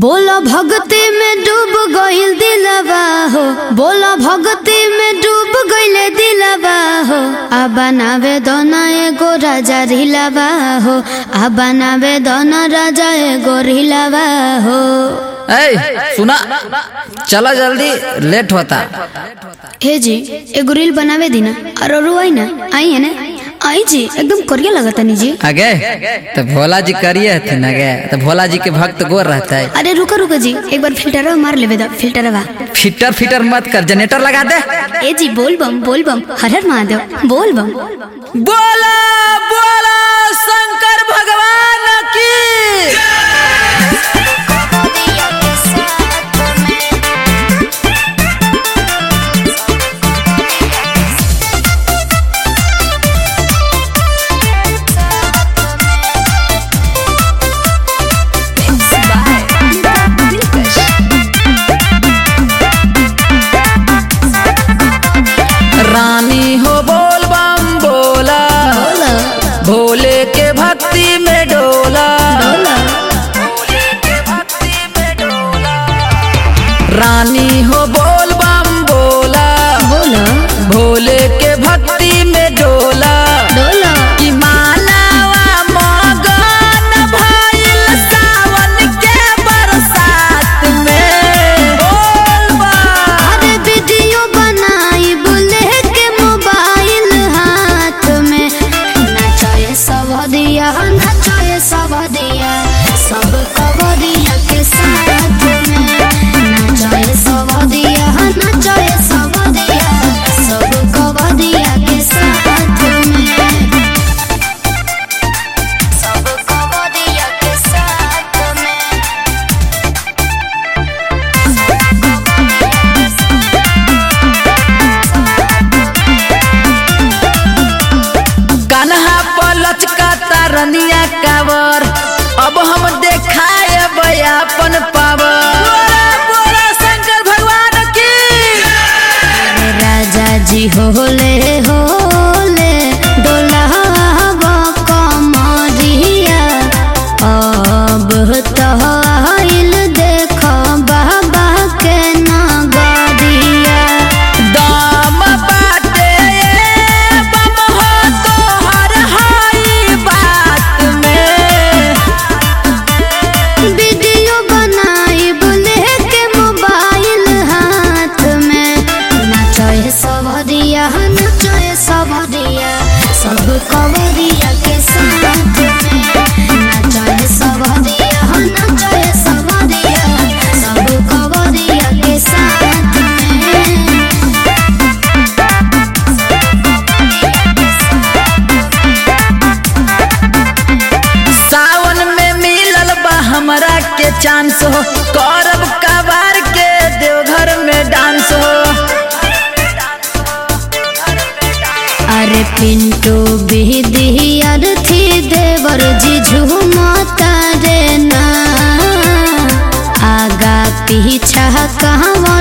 बोला भक्ति में डूब गईल दिलवा हो बोला भक्ति में डूब गईल दिलवा हो आ बनावे दोना एगो राजा रिलवा हो आ बनावे दोना राजा एगो रिलवा हो ए सुना चला जल्दी लेट होता हे जी एगो रील बनावे दीना और और आई ना आई है ना आई जी एकदम करिया लगता नी जी आगे तो भोला जी करिए हथिन आगे तो भोला जी के भक्त गोर रहता है अरे रुको रुको जी एक बार फिल्टर मार लेवे दा फिल्टर फिटर फिटर मत कर जनरेटर लगा दे ए जी बोल बम बोल बम हर हर महादेव बोल बम बोला बोला शंकर भगवान की रानी हो बोल बम बोला भोले के भक्ति में डोला रानी हो बोल बम बोला बोला भोले के भक्ति में डोला डोला कि मानवा मगन भइल सावन के बरसात में बोल बम अरे वीडियो बनाई बोले के मोबाइल हाथ में नचाए सब दिया नचाए सब दिया सब कवरिया के साथ में नचाए सब दिया नचाए सब दिया सब कवरिया के साथ में सब कवरिया के साथ में कन्हा पलच का तरनिया कावर अब हम देखाए अपन पावर बोला शंकर भगवान की राजा जी होले होले डोलावा कमरिया अब तो आइल देख बाबा के नगरिया दाम बाटे बम हो तोहर हाई बात में वीडियो बनाई बोले के मोबाइल हाथ में नचाए सब दिया नचाए सब दिया सब कवरिया के साथ में नचाए सब दिया नचाए सब दिया सब कवरिया के साथ में सावन में मिलल बा हमरा के चांस हो करब कबार के देवघर में डांस हो अरे पिंटू बिहदी अरथी देवर जी झूमता रे ना आगा पीछा कहवा